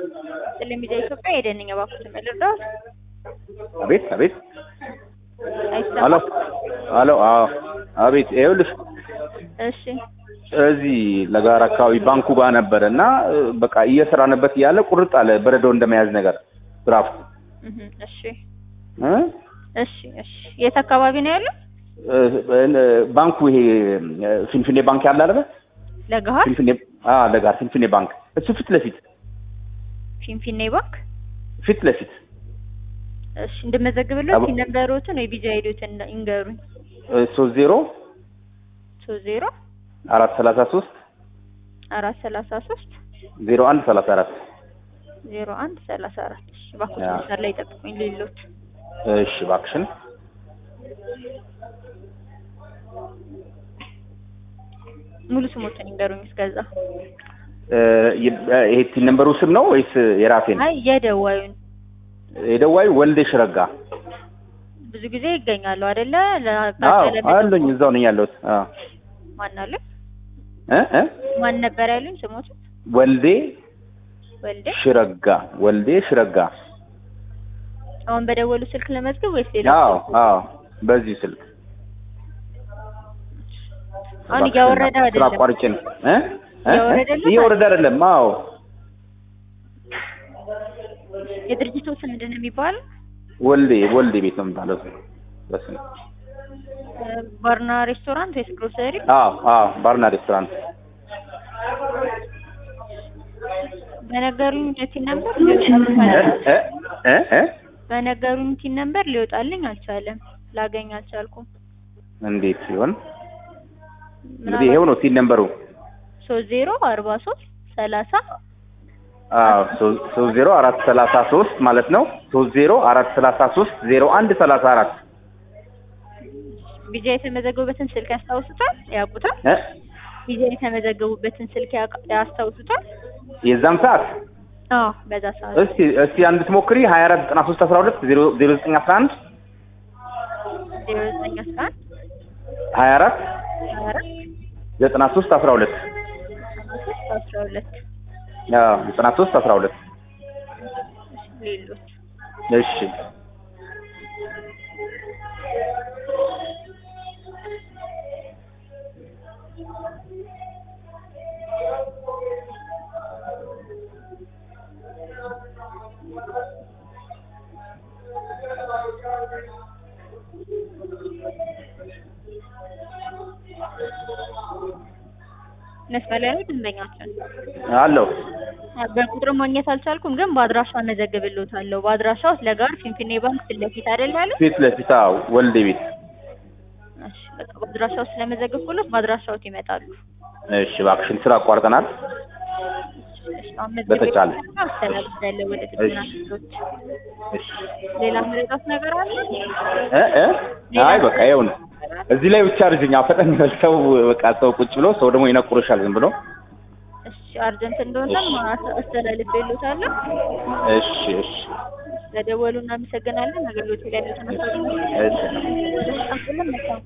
ቴሌቪዥን ኢትዮጵያ የደንኛ ባኩት መልርዳት አቤት አቤት አሎ አይሰማም። አሎ አዎ አቤት ይኸውልሽ እሺ እዚህ ለጋራ አካባቢ ባንኩ ጋር ነበረ እና እ፣ በቃ እየሰራንበት እያለ ቁርጥ አለ በረዶ እንደመያዝ ነገር ድራፍት እህ እሺ እ? እሺ እሺ የት አካባቢ ነው ያለው? እ፣ እ፣ ባንኩ ይሄ እ፣ ፊንፊኔ ባንክ ያለ አይደል? ለገሃር ፊንፊኔ አ ለጋር ፊንፊኔ ባንክ እሱ ፊት ለፊት ፊንፊኔ ባንክ ፊት ለፊት እሺ እንደመዘግብለት አቦ- ሲነበሩትን ወይ ቢጃ ሄዱትን ይንገሩኝ። ሶስት ዜሮ ሶስት ዜሮ አራት ሰላሳ ሶስት አራት ሰላሳ ሶስት ዜሮ አንድ ሰላሳ አራት ዜሮ አንድ ሰላሳ አራት እሺ ባኩት ያ። መስመር ላይ ጠብቁኝ ሌሎት እሺ እባክሽን ሙሉ ስሞትን ይንገሩኝ እስከዛ እ፣ ይ- እ፣ ይሄ ቲን ነምበሩ ስም ነው ወይስ የራሴን አይ የደዋዩን የደዋይ ወልዴ ሽረጋ ብዙ ጊዜ ይገኛሉ አይደለ አዎ ለአቃጠለ አሉኝ እዛው ነኝ ያለሁት አዎ ማን አለ እ እ ማን ነበር ያሉኝ ስሞቱ ወልዴ ወልዴ ሽረጋ ወልዴ ሽረጋ አሁን በደወሉ ስልክ ለመዝገብ ወይስ ሌላ አዎ ስልክ? አዎ በዚህ ስልክ አሁን እያወረደ ስራ አይደለም አቋርጬ ነው እ እ? እያወረደልህ እየወረደ አይደለም አዎ የድርጅቱ ስም ምንድን ነው የሚባለው ወልዴ ወልዴ ቤት ነው የሚባለው በስመ እ፣ ባርና ሬስቶራንት ወይስ ግሮሰሪ አዎ አዎ ባርና ሬስቶራንት በነገሩኝ ቲን ነምበር እ እ እ እ በነገሩኝ ቲን ነምበር ሊወጣልኝ አልቻለም ላገኝ አልቻልኩም እንዴት ሲሆን እንግዲህ ይሄው ነው ሲል ነምበሩ ሶስት ዜሮ አርባ ሶስት ሰላሳ አዎ ሶ- ሶስት ዜሮ አራት ሰላሳ ሶስት ማለት ነው ሶስት ዜሮ አራት ሰላሳ ሶስት ዜሮ አንድ ሰላሳ አራት ቢጃ የተመዘገቡበትን ስልክ ያስታውሱታል ያውቁታል እ ቢጃ የተመዘገቡበትን ስልክ ያውቃ- ያስታውሱታል የዛን ሰዓት አዎ በዛ ሰዓት እስቲ እስቲ አንድ ትሞክሪ ሀያ አራት ዘጠና ሶስት አስራ ሁለት ዜሮ ዜሮ ዘጠኝ አስራ አንድ ዜሮ ዘጠኝ አስራ አንድ ሀያ አራት ሀያ አራት ዘጠና ሶስት አስራ ሁለት ሶስት አስራ ሁለት አዎ ዘጠና ሶስት አስራ ሁለት ሌሎች እሺ መስመር ላይ ነው ደንበኛችን አለው በቁጥር ማግኘት አልቻልኩም፣ ግን በአድራሻ እመዘግብልዎታለሁ። በአድራሻው ለጋር ፊንፊኔ ባንክ ፊት ለፊት አይደል ያለው? ፊት ለፊት አዎ ወልዴ ቤት እሺ በቃ በአድራሻው ስለመዘገብኩሎት በአድራሻዎት ይመጣሉ። እሺ እባክሽን ስራ አቋርጠናል እሺ አሁን በተቻለ። መዝገብ አስተላልፋለሁ ወደ ጥገና እሺ። ክፍሎች። እሺ ሌላ ምረጣት ነገር አለ? እ እ አይ በቃ ይኸው ነው እዚህ ላይ ብቻ አርጅኛ ፈጠን ይበል ሰው በቃ ሰው ቁጭ ብሎ ሰው ደግሞ ይነቁርሻል ዝም ብሎ እሺ አርጀንት እንደሆነም አስተላልፌልዎታለሁ። እሺ እሺ ለደወሉ እናመሰግናለን። አገልግሎት ላይ ለተነሳው እሺ መልካም